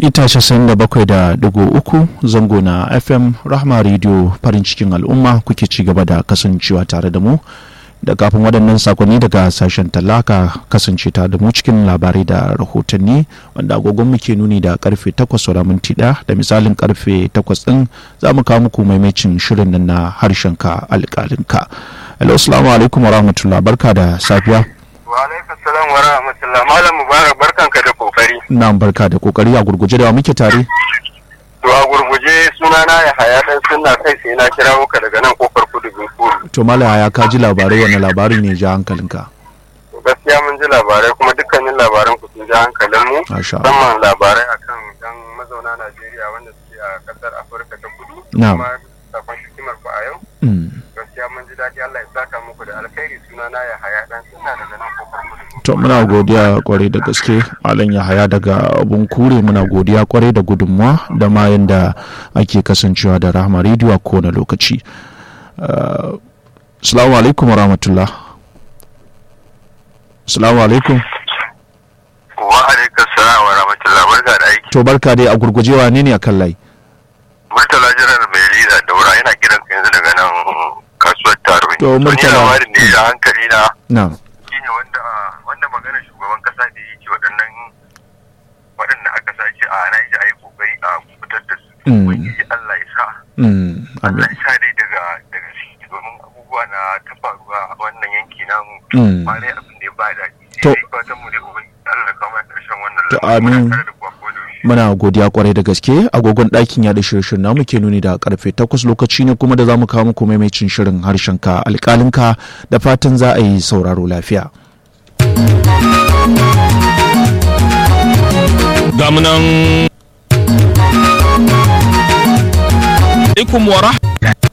ita casa'in da bakwai da digo uku zango na fm rahma radio farin cikin al'umma kuke ci gaba da kasancewa tare da mu da kafin waɗannan sakonni daga sashen talaka kasance ta da mu cikin labarai da rahotanni wanda agogon muke nuni da karfe 8 saura minti ɗaya da misalin karfe 8 ɗin za mu kawo muku maimacin shirin nan na harshen ka alƙalinka hello assalamu alaikum wa rahmatullah barka da safiya wa alaikum salam wa rahmatullah malam mubarak barkanka da kokari na barka da kokari a gurguje da muke tare to a gurguje sunana ya haya dan sunna kai sai na kirawo ka daga nan kofar kudu binkuru to mala ya ka ji labarai wani labarin ne ja hankalinka gaskiya mun ji labarai kuma dukkanin labaran ku sun ji hankalin mu Masha Allah. musamman labarai akan dan mazauna Najeriya wanda suke a kasar Afirka ta kudu Na'am. kuma sakon hikimar ku a yau Mm. gaskiya mun ji daɗi Allah ya saka muku da alkhairi sunana ya haya dan sunna daga nan kofar kudu to muna godiya kwarai da gaske malam yahaya daga abun kure muna godiya kwarai da gudunmuwa da ma yanda ake kasancewa da rahama rediyo a kowane lokaci Uh, salamu alaikum wa rahmatullah salamu alaikum wa alaikum salam wa rahmatullah barka da aiki to barka dai a gurgujewa ne ne a kan layi Murtala jiran mai riza daura yana kiran ka yanzu daga nan kasuwar taro. To, Murtala. labarin ne da hankali na na shine wanda wanda magana shugaban kasa da yake waɗannan waɗanda aka sace a na yi ayi kokari a fitar da su. Mm. Ubangiji Allah ya sa. mm, Allah amin ya sa dai daga daga ciki domin abubuwa na ta faruwa a wannan yanki namu. Mm. Ba dai abin da ya ba daɗi. To. Sai dai fatan mu dai ubangiji Allah ya kawo mana ƙarshen wannan To, lamari. Muna amin. tare da ku a koda yaushe. muna godiya kwarai da gaske agogon ɗakin yaɗa shirye namu ke nuni da karfe takwas lokaci ne kuma da za mu kawo muku maimacin shirin harshen ka alƙalinka da fatan za a yi sauraro lafiya gamunan alaikum wa rah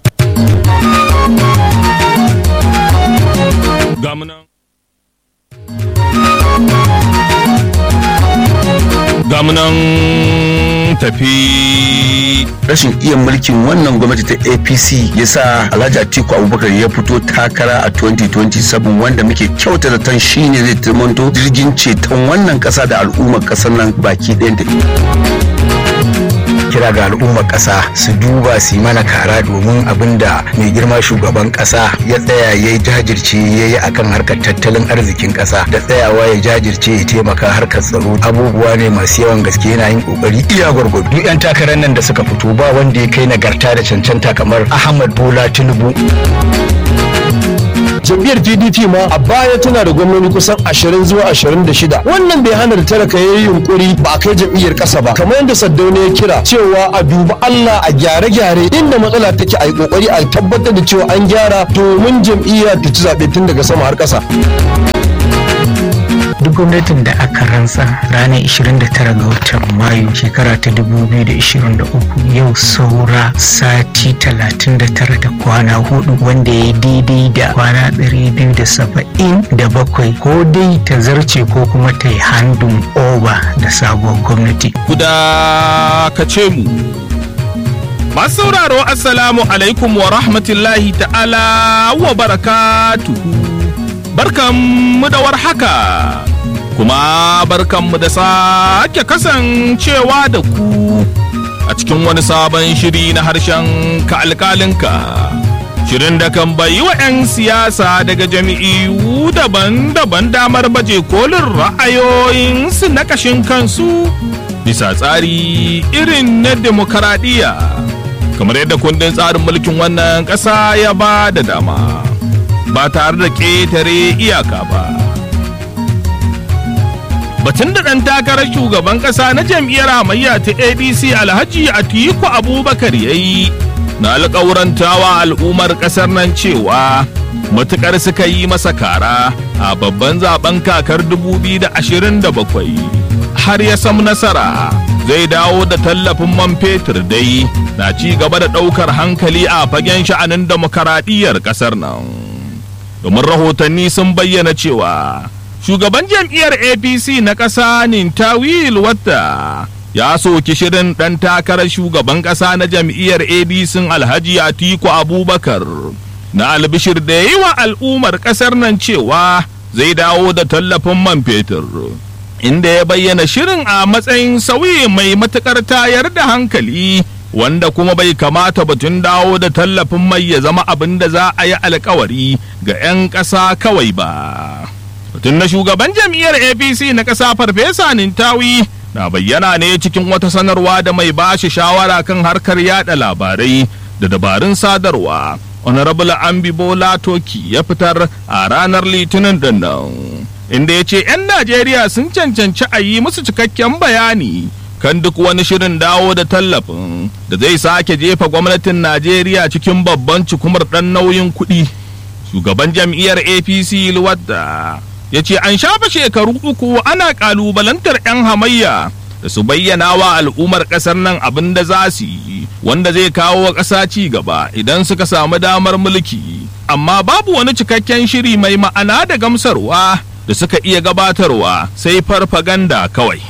gamunan gamunan tafi rashin iya mulkin wannan gwamnati ta apc ya sa alhaji atiku abubakar ya fito takara a 2027 wanda muke kyauta zaton shine zai turmanto jirgin ceton wannan kasa da al'ummar kasar nan baki ɗayan ta kira ga al'ummar ƙasa su duba su yi mana kara domin abin da mai girma shugaban ƙasa ya tsaya ya yi jajirce ya yi akan harkar tattalin arzikin ƙasa da tsayawa ya jajirce ya taimaka harkar tsaro abubuwa ne masu yawan gaske yana yin ƙoƙari iya gwargwado duk 'yan takarar nan da suka fito ba wanda ya kai nagarta da cancanta kamar ahmad bola tinubu jam'iyyar pdp ma a baya tana da gwamnoni kusan 20 zuwa 26 wannan bai hana da talaka ya yi yunkuri ba a kai jam'iyyar ƙasa ba kamar yadda saddauna ya kira cewa a duba allah a gyare-gyare inda matsala take a yi kokari a tabbatar da cewa an gyara domin jam'iyya ta ci zaɓe tun daga sama har ƙasa duk gwamnatin da aka rantsa ranar 29 ga watan mayu shekara ta 2023 yau saura sati 39 da kwana hudu wanda ya daidai da kwana 277 ko dai ta zarce ko kuma ta yi handun over da sabuwar gwamnati guda ka ce mu masu sauraro assalamu alaikum wa rahmatullahi ta'ala wa barakatuhu barkanmu da warhaka kuma barkanmu da sake kasancewa da ku a cikin wani sabon shiri na harshen ka alkalinka shirin da kan bayi wa 'yan siyasa daga jami'u daban-daban damar baje kolin ra'ayoyinsu na kashin kansu bisa tsari irin na demokaradiyya kamar yadda kundin tsarin mulkin wannan ƙasa ya ba da dama ba tare da ƙetare iyaka ba batun da ɗan takarar shugaban ƙasa na jam'iyyar hamayya ta adc alhaji atiku abubakar ya yi na alƙawurantawa al'ummar ƙasar nan cewa matuƙar suka yi masa kara a babban zaben kakar 2027 har ya samu nasara zai dawo da tallafin man fetur dai na ci gaba da ɗaukar hankali a fagen sha'anin demokaradiyyar ƙasar nan domin rahotanni sun bayyana cewa shugaban jam'iyyar apc na ƙasa nintawil wata ya soki shirin ɗan takarar shugaban ƙasa na jam'iyyar adc alhaji atiku abubakar na albishir da yi wa al'ummar ƙasar nan cewa zai dawo da tallafin man fetur inda ya bayyana shirin a matsayin sauyi mai matuƙar tayar da hankali wanda kuma bai kamata batun dawo da tallafin mai ya zama abin da za a yi alkawari ga 'yan ƙasa kawai ba. Batun na shugaban jam'iyyar APC na ƙasa Farfesa Nintawi na bayyana ne cikin wata sanarwa da mai bashi shawara kan harkar yada labarai da dabarun sadarwa. Honorable Ambi Bola Toki ya fitar a ranar Litinin da nan. Inda ya ce 'yan Najeriya sun cancanci a yi musu cikakken bayani kan duk wani shirin dawo da tallafin da zai sake jefa gwamnatin Najeriya cikin babban cikumar ɗan nauyin kuɗi. Shugaban jam'iyyar APC Luwadda ya ce an shafa shekaru uku ana ƙalubalantar 'yan hamayya da su bayyana wa al'ummar ƙasar nan abin da za su yi wanda zai kawo wa ƙasa ci gaba idan suka samu damar mulki amma babu wani cikakken shiri mai ma'ana da gamsarwa da suka iya gabatarwa sai farfaganda kawai.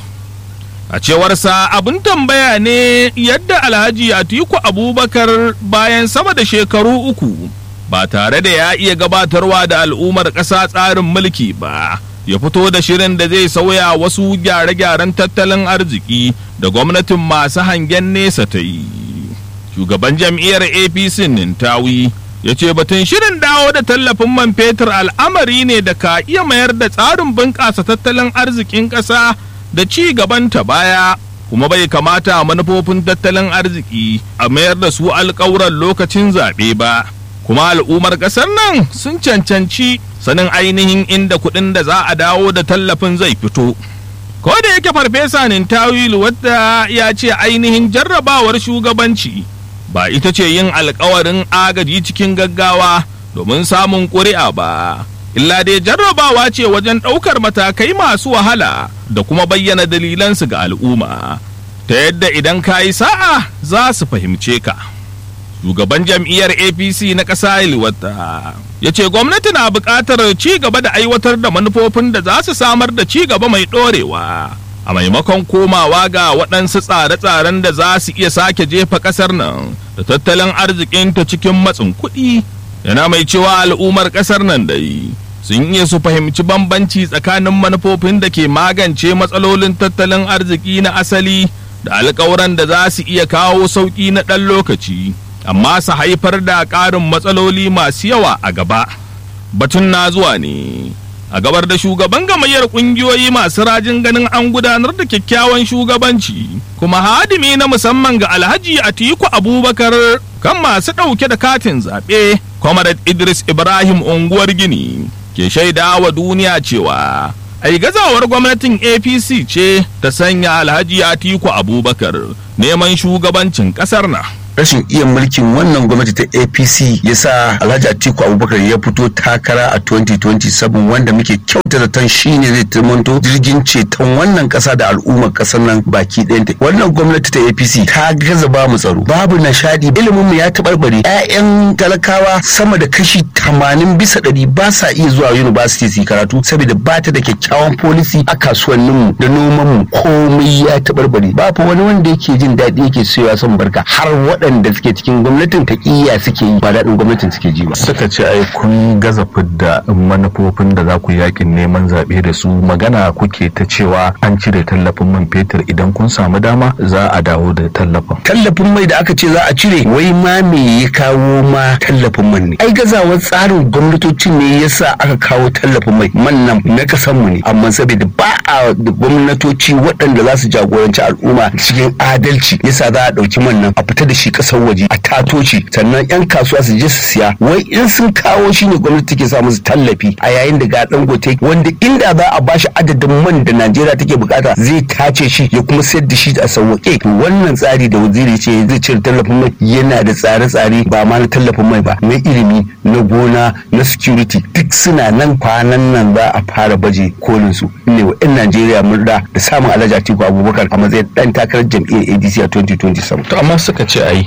a cewarsa abin tambaya ne yadda alhaji atiku abubakar bayan sama da shekaru uku ba tare da ya iya gabatarwa da al'ummar ƙasa tsarin mulki ba ya fito da shirin da zai sauya wasu gyare-gyaren tattalin arziki da gwamnatin masu hangen nesa ta yi shugaban jam'iyyar apc nintawi ya ce batun shirin dawo da tallafin man fetur al'amari ne da ka iya mayar da tsarin bunƙasa tattalin arzikin ƙasa da ci gabanta baya kuma bai kamata manufofin tattalin arziki a mayar da su alƙawuran lokacin zaɓe ba kuma al'ummar ƙasar nan sun cancanci sanin ainihin inda kuɗin da za a dawo da tallafin zai fito ko da yake farfesa nintawilu wadda ya ce ainihin jarrabawar shugabanci ba ita ce yin alkawarin agaji cikin gaggawa domin samun ƙuri'a ba illa dai jarrabawa ce wajen ɗaukar matakai masu wahala da kuma bayyana dalilansu ga al'umma ta yadda idan ka yi sa'a za su fahimce ka shugaban jam'iyyar apc na ƙasa ilwata ya ce gwamnati na buƙatar ci gaba da aiwatar da manufofin da za su samar da ci gaba mai ɗorewa a maimakon komawa ga waɗansu tsare-tsaren da za su iya sake jefa ƙasar nan da tattalin arzikinta cikin matsin kuɗi yana mai cewa al'ummar ƙasar nan dai sun iya su fahimci bambanci tsakanin manufofin da ke magance matsalolin tattalin arziki na asali da alkawuran da za su iya kawo sauƙi na ɗan lokaci amma su haifar da ƙarin matsaloli masu yawa a gaba batun na zuwa ne a gabar da shugaban gamayyar ƙungiyoyi masu rajin ganin an gudanar da kyakkyawan shugabanci kuma hadimi na musamman ga alhaji atiku abubakar kan masu ɗauke da katin zaɓe comrade idris ibrahim unguwar gini ke shaida wa duniya cewa ai gazawar gwamnatin apc ce ta sanya alhaji atiku abubakar neman shugabancin ƙasar na rashin iya mulkin wannan gwamnati ta apc ya sa alhaji atiku abubakar ya fito takara a 2027 wanda muke kyauta zaton shine zai turmanto jirgin ceton wannan kasa da al'ummar kasar nan baki ɗayanta wannan gwamnati ta apc ta gaza ba mu tsaro babu nishadi ilimin mu ya taɓarɓare 'ya'yan talakawa sama da kashi 80 bisa ɗari ba sa iya zuwa university su karatu saboda ba ta da kyakkyawan policy a kasuwanninmu da nomanmu komai ya taɓarɓare babu wani wanda yake jin daɗi yake sayowa son barka har waɗanda suke cikin gwamnatin taƙiyya suke yi ba daɗin gwamnatin suke ji ba. Suka ce ai kun gaza fidda manufofin da za ku yakin neman zaɓe da su magana kuke ta cewa an cire tallafin man fetur idan kun samu dama za a dawo da tallafin. Tallafin mai da aka ce za a cire wai ma me ya kawo ma tallafin man ne. Ai gazawar tsarin gwamnatocin ne yasa aka kawo tallafin mai man nan na kasanmu ne amma saboda ba a da gwamnatoci waɗanda za su jagoranci al'umma cikin adalci yasa za a ɗauki man nan a fita da shi ƙasar waje a tato shi sannan 'yan kasuwa su je su siya wai in sun kawo shi ne gwamnati take sa musu tallafi a yayin da ga dangote wanda inda za a bashi adadin man da najeriya take bukata zai tace shi ya kuma sayar da shi a sauwaƙe to wannan tsari da waziri ce zai cire tallafin mai yana da tsare-tsare ba ma na tallafin mai ba na ilimi na gona na security duk suna nan kwanan nan za a fara baje kolin su ne wa 'yan najeriya murda da samun alhaji atiku abubakar a matsayin dan takarar jam'iyyar adc a 2027 To amma suka ce ai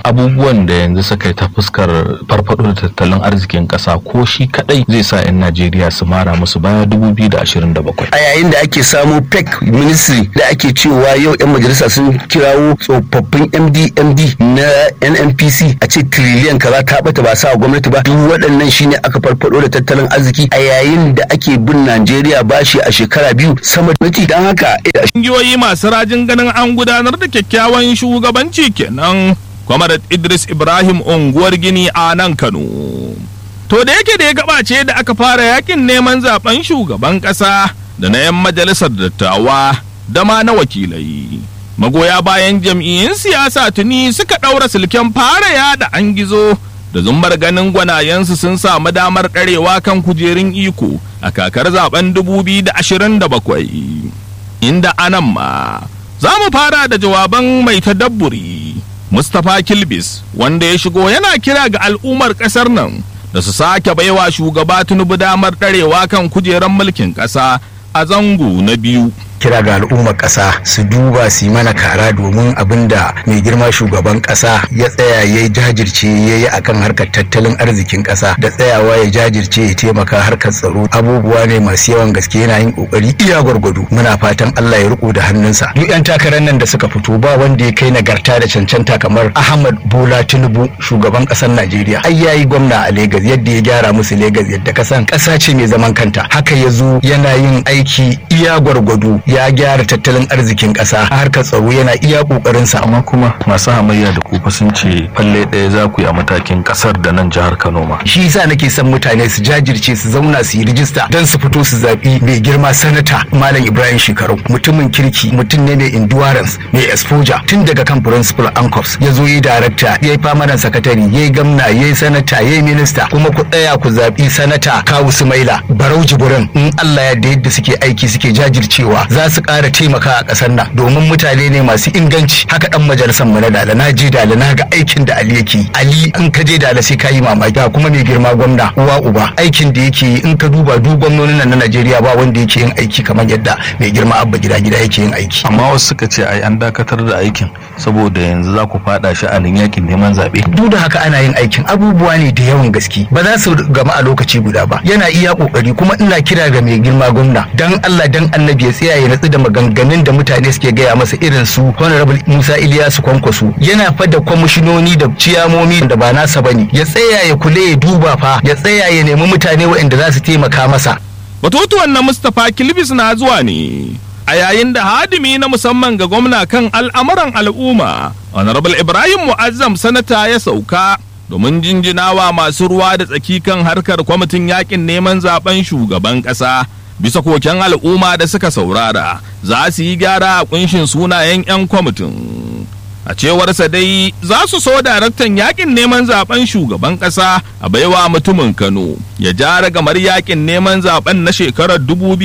abubuwan da yanzu suka yi ta fuskar farfado da tattalin arzikin kasa ko shi kadai zai sa 'yan najeriya su mara musu baya 2027 a yayin da ake samu pec ministry da ake cewa yau 'yan majalisa sun kirawo tsofaffin md md na nnpc a ce triliyan kaza ta bata ba sa gwamnati ba duk waɗannan shine aka farfado da tattalin arziki a yayin da ake bin najeriya bashi a shekara biyu sama da don haka Ƙungiyoyi masu rajin ganin an gudanar da kyakkyawan shugabanci kenan. Kwamarat Idris Ibrahim unguwar Gini a nan Kano. To da yake da ya gabace da aka fara yakin neman zaben shugaban ƙasa da na 'yan majalisar dattawa da ma na wakilai. Magoya bayan jam'iyyun siyasa tuni suka ɗaura silken fara yada an gizo da zumbar ganin gwanayensu sun samu damar ɗarewa kan kujerun iko a kakar zaben 2027. Inda anan ma za mu fara da jawaban mai tadabburi Mustapha Kilbis wanda ya shigo yana kira ga al'ummar ƙasar nan da su sake baiwa shugaba Tinubu damar ɗarewa kan kujerar mulkin ƙasa a zango na biyu. kira ga al'ummar ƙasa su duba su yi mana kara domin abin da mai girma shugaban ƙasa ya tsaya ya jajirce ya yi akan harkar tattalin arzikin ƙasa da tsayawa ya jajirce ya taimaka harkar tsaro abubuwa ne masu yawan gaske yana yin ƙoƙari iya gwargwado muna fatan Allah ya riko da hannunsa duk 'yan takarar nan da suka fito ba wanda ya kai nagarta da cancanta kamar Ahmad Bola Tinubu shugaban ƙasar Najeriya ai yayi gwamna a Legas yadda ya gyara musu Legas yadda kasan ƙasa ce mai zaman kanta haka ya zo yana yin aiki iya gwargwado ya gyara tattalin arzikin ƙasa harkar tsaro yana iya ƙoƙarinsa amma kuma masu hamayya da kufa sun ce falle ɗaya za ku yi a matakin ƙasar da nan jihar kano ma shi yasa nake son mutane su jajirce su zauna su yi rijista don su fito su zaɓi mai girma sanata malam ibrahim shekaru mutumin kirki mutum ne mai endurance mai exposure tun daga kan principal ancops ya zo yi darakta ya yi famanan sakatari ya yi gamna ya yi sanata ya yi minista kuma ku tsaya ku zaɓi sanata kawu sumaila barau jibirin in allah ya da yadda suke aiki suke jajircewa za su ƙara taimaka a ƙasar nan domin mutane ne masu inganci haka ɗan majalisar mu na dala na je dala na ga aikin da ali yake ali in ka je dala sai ka yi mamaki Ga kuma mai girma gwamna uwa uba aikin da yake yi in ka duba duk gwamnonin nan na najeriya ba wanda yake yin aiki kamar yadda mai girma abba gida gida yake yin aiki amma wasu suka ce ai an dakatar da aikin saboda yanzu za ku fada sha'anin yakin neman zaɓe duk da haka ana yin aikin abubuwa ne da yawan gaske ba za su gama a lokaci guda ba yana iya kokari kuma ina kira ga mai girma gwamna dan Allah dan annabi ya tsaya ya natsu da maganganun da mutane suke gaya masa irin su honorable Musa Iliyasu Kwankwaso yana fa da kwamishinoni da ciyamomi da ba nasa bane ya tsaya ya kule ya duba fa ya tsaya ya nemi mutane waɗanda za su taimaka masa Batutuwan na Mustapha Kilbis na zuwa ne a yayin da hadimi na musamman ga gwamna kan al'amuran al'umma honorable Ibrahim Mu'azzam sanata ya sauka domin jinjinawa masu ruwa da tsaki kan harkar kwamitin yakin neman zaben shugaban ƙasa bisa koken al'umma da suka saurara za su yi gyara a kunshin sunayen 'yan kwamitin a cewarsa dai za su so daraktan yakin neman zaben shugaban kasa a baiwa mutumin kano ya jara gamar yakin neman zaben na shekarar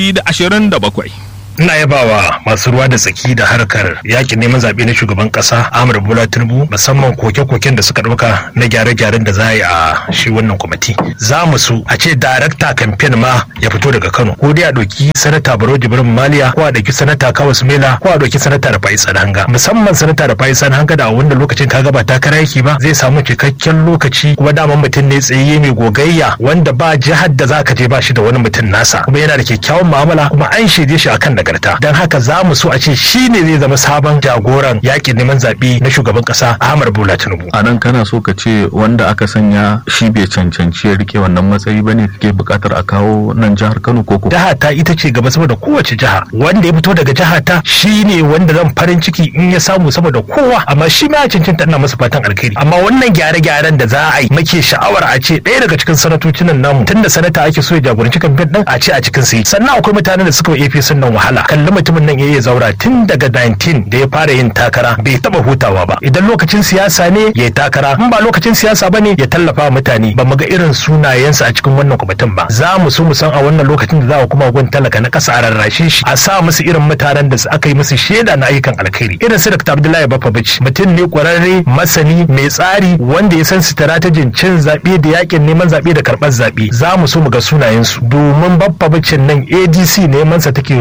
2027 ina yabawa masu ruwa da tsaki da harkar yakin neman zaɓe na shugaban ƙasa Ahmad Bola Tinubu musamman koke-koken da suka ɗauka na gyare-gyaren da za a yi a shi wannan kwamiti. Za mu su a ce darakta kamfen ma ya fito daga Kano ko dai a ɗauki sanata Baro Jibrin Maliya ko a ɗauki sanata Kawas Mela ko a ɗauki sanata da Faiz Hanga. Musamman sanata da Faiz Hanga da a wanda lokacin ka gaba takara yake ba zai samu cikakken lokaci kuma daman mutum ne tsaye mai gogayya wanda ba jihar da za ka je ba shi da wani mutum nasa kuma yana da kyakkyawan mu'amala kuma an shaide shi akan daga nagarta don haka za mu so a ce shi ne zai zama sabon jagoran yakin neman zaɓe na shugaban ƙasa Ahmad Bola Tinubu. a nan kana so ka ce wanda aka sanya shi bai cancanci ya rike wannan matsayi bane kake buƙatar a kawo nan jihar Kano ko ko Jiha ta ita ce gaba saboda kowace jiha wanda ya fito daga jiha ta shi ne wanda zan farin ciki in ya samu saboda kowa amma shi ma ya cancanta ina masa fatan alkhairi amma wannan gyare-gyaren da za a yi muke sha'awar a ce ɗaya daga cikin sanatocin nan namu tunda sanata ake so ya jagoranci kamfen ɗin a ce a cikin sai sannan akwai mutanen da suka yi APC nan wahala kalli mutumin nan yayi zaura tun daga 19 da ya fara yin takara bai taba hutawa ba idan lokacin siyasa ne ya yi takara in ba lokacin siyasa ba ne ya tallafa wa mutane ba mu ga irin sunayensa a cikin wannan kwamitin ba za mu so mu san a wannan lokacin da za a kuma gun talaka na kasa a rarrashe shi a sa musu irin mutanen da aka yi musu shaida na ayyukan alkhairi irin su Dr. Abdullahi Bafabici mutum ne kwararre masani mai tsari wanda ya san strategin cin zaɓe da yakin neman zaɓe da karɓar zaɓe za mu so mu ga sunayensu domin Bafabicin nan ADC neman sa take ruwa a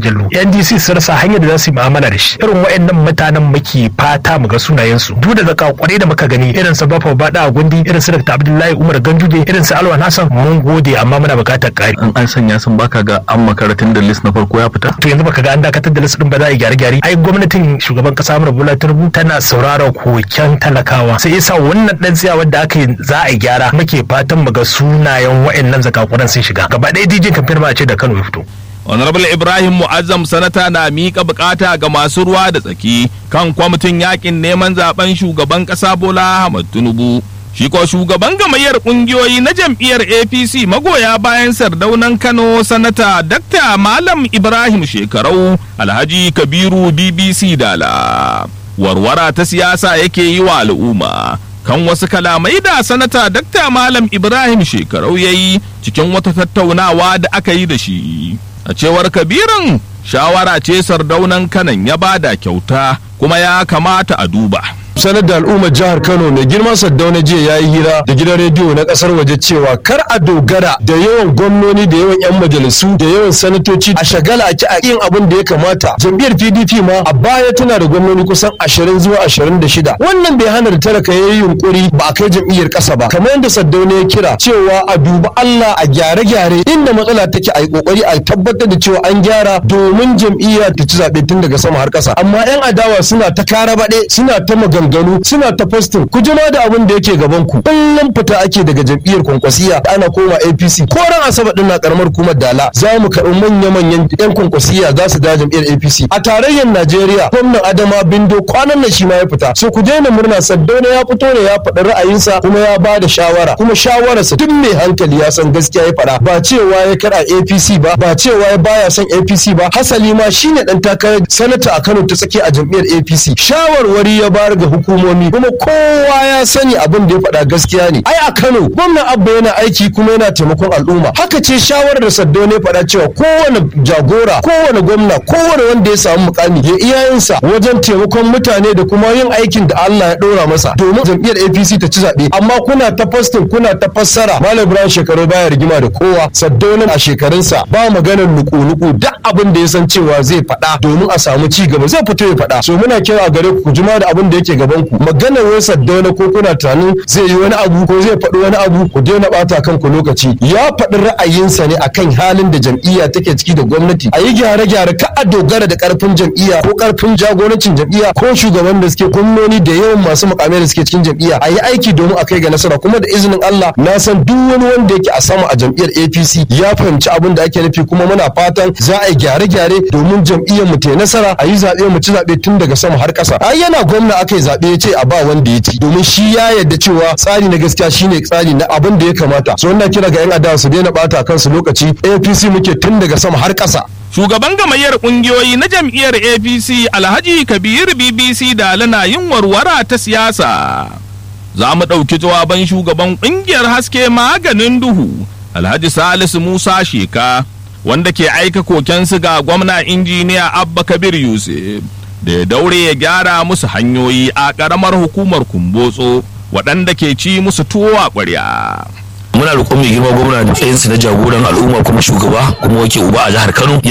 jallo ndc su rasa hanyar da za su yi mu'amala da shi irin waɗannan mutanen muke fata mu ga sunayensu duk da zaka kware da muka gani irin su bafa bada a gundi irin su dr abdullahi umar ganduje irin su alwan hassan mun gode amma muna buƙatar ƙari in an sanya sun baka ga an makaratun da list na farko ya fita to yanzu baka ga an dakatar da list din ba za a yi gyare-gyare ai gwamnatin shugaban kasa Amurka Bola Tinubu tana saurara koken talakawa sai yasa wannan dan tsiya wanda aka yi za a yi gyara muke fatan mu ga sunayen waɗannan zakakuran sun shiga gaba ɗaya dijin kamfen ma a ce da Kano ya fito honorable ibrahim mu'azzam sanata na miƙa bukata ga masu ruwa da tsaki kan kwamitin yakin neman zaben shugaban ƙasa bola ahmad tinubu shi ko shugaban gamayyar ƙungiyoyi na jam'iyyar apc magoya bayan sardaunan kano sanata dakta malam ibrahim shekarau alhaji kabiru bbc dala warwara ta siyasa yake yi wa al'umma kan wasu kalamai da sanata dakta malam ibrahim shekarau ya yi cikin wata tattaunawa da aka yi da shi a cewar kabirin shawara ce sardaunan kanan ya bada kyauta kuma ya kamata a duba sanar da al'ummar jihar Kano mai girman Saddauna jiya ya yi hira da gidan rediyo na kasar waje cewa kar a dogara da yawan gwamnoni da yawan 'yan majalisu da yawan sanatoci a shagala a ki a yin abin da ya kamata jam'iyyar PDP ma a baya tana da gwamnoni kusan 20 zuwa 26 wannan bai hana da talaka ya yi yunkuri ba a kai jam'iyyar kasa ba kamar yadda Saddauna ya kira cewa a duba Allah a gyare-gyare inda matsala take a yi kokari a tabbatar da cewa an gyara domin jam'iyya ta ci zaɓe tun daga sama har ƙasa amma 'yan adawa suna ta kara baɗe suna ta magana maganganu suna ta fastin ku jima da abin da yake gaban ku kullum fita ake daga jam'iyyar kwankwasiya ana koma APC ko ran asabar din na karamar kuma dala za mu karɓi manya manyan yan kwankwasiya za su da jam'iyyar APC a tarayyar Najeriya gwamnan Adama Bindo kwanan nan shi ma ya fita so ku daina murna Saddauna ya fito ne ya faɗi ra'ayinsa kuma ya ba da shawara kuma shawararsa duk mai hankali ya san gaskiya ya faɗa ba cewa ya kara APC ba ba cewa ya baya son APC ba hasali ma shine dan takarar sanata a Kano ta tsake a jam'iyyar APC shawarwari ya bayar ga hukumomi kuma kowa ya sani abin da ya faɗa gaskiya ne ai a Kano gwamnan Abba yana aiki kuma yana taimakon al'umma haka ce shawarar da Saddo ne faɗa cewa kowane jagora kowane gwamna kowane wanda ya samu mukami ya iyayensa wajen taimakon mutane da kuma yin aikin da Allah ya ɗora masa domin jam'iyyar APC ta ci zaɓe amma kuna ta fastin kuna ta fassara Malam Ibrahim shekaru baya rigima da kowa Saddo a shekarunsa ba maganar nuku-nuku duk abin da ya san cewa zai faɗa domin a samu ci gaba zai fito ya faɗa so muna kira gare ku ku jima da abin da yake gaban ku maganar wai saddauna ko kuna tunanin zai yi wani abu ko zai faɗi wani abu ku daina ɓata kanku lokaci ya faɗi ra'ayinsa ne akan halin da jam'iyya take ciki da gwamnati a yi gyare-gyare ka a dogara da ƙarfin jam'iyya ko ƙarfin jagorancin jam'iyya ko shugaban da suke gwamnoni da yawan masu mukamai da suke cikin jam'iyya a yi aiki domin a kai ga nasara kuma da izinin Allah na san duk wani wanda yake a sama a jam'iyyar APC ya fahimci abin da ake nufi kuma muna fatan za a yi gyare-gyare domin jam'iyyar mu ta nasara a yi zaɓe mu ci zaɓe tun daga sama har ƙasa ai yana gwamna aka yi zaɓe ya ce a ba wanda ya ci domin shi ya yarda cewa tsari na gaskiya shine tsari na abin da ya kamata so ina kira ga yan adawa su daina bata kansu lokaci APC muke tun daga sama har ƙasa shugaban gamayyar kungiyoyi na jam'iyyar apc alhaji kabir bbc da lana yin warwara ta siyasa za mu ɗauki jawaban shugaban ƙungiyar haske maganin duhu alhaji salisu musa sheka wanda ke aika kokensu ga gwamna injiniya abba kabir yusuf da ya daure ya gyara musu hanyoyi a ƙaramar hukumar kumbotso waɗanda ke ci musu tuwo a ƙwarya. muna roƙon mai girma gwamna da tsayinsa na jagoran al'umma kuma shugaba kuma wake uba a jihar kano